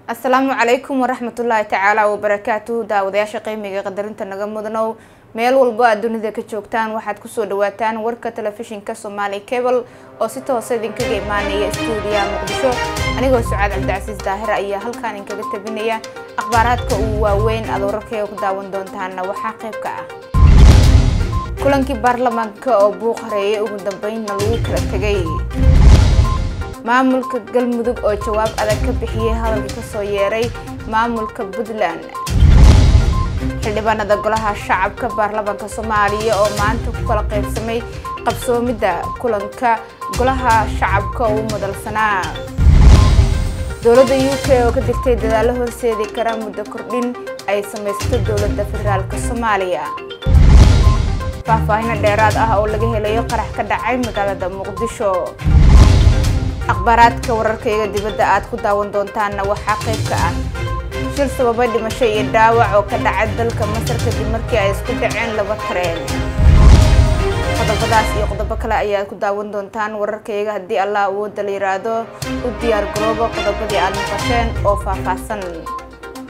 asalaamu calaykum waraxmatullaahi tacaala wabarakaatuhu daawadayaasha qiimiga qadarinta naga mudanow meel walbo aad dunida ka joogtaan waxaad kusoo dhawaataan warka telefishinka soomaali cable oo si toosa idinkaga imaanaya stuudiyaha muqdisho anigoo sucaad cabdicasiis daahir ayaa halkaan idinkaga tabinaya akhbaaraadka ugu waaweyn aad wararkayga ku daawan doontaana waxaa qayb ka ah kulankii baarlamaanka oo buuq hareeyay ugu dambeynna lagu kala tegay maamulka galmudug oo jawaab adag ka bixiyey hadalka kasoo yeeray maamulka puntland xildhibaanada golaha shacabka baarlamaanka soomaaliya oo maanta ku kala qaybsamay qabsoomidda kulanka golaha shacabka oo u madalsanaa dowladda u k oo ka digtay dadaalo horseedi kara muddo kordhin ay samaysato dowladda federaalk soomaaliya faahfaahino dheeraad ah oo laga helayo qarax ka dhacay magaalada muqdisho akhbaaraadka wararkayga dibadda aad ku daawan doontaanna waxaa qayb ka ah shil sababay dhimasho iyo dhaawac oo ka dhacay dalka masar kadib markii ay isku dhaceen laba tareen qodobadaas iyo qodobo kale ayaad ku daawan doontaan wararkayga haddii allah awoodda la yiraahdo u diyaar garoobo qodobadii aad maqasheen oo faahfaahsan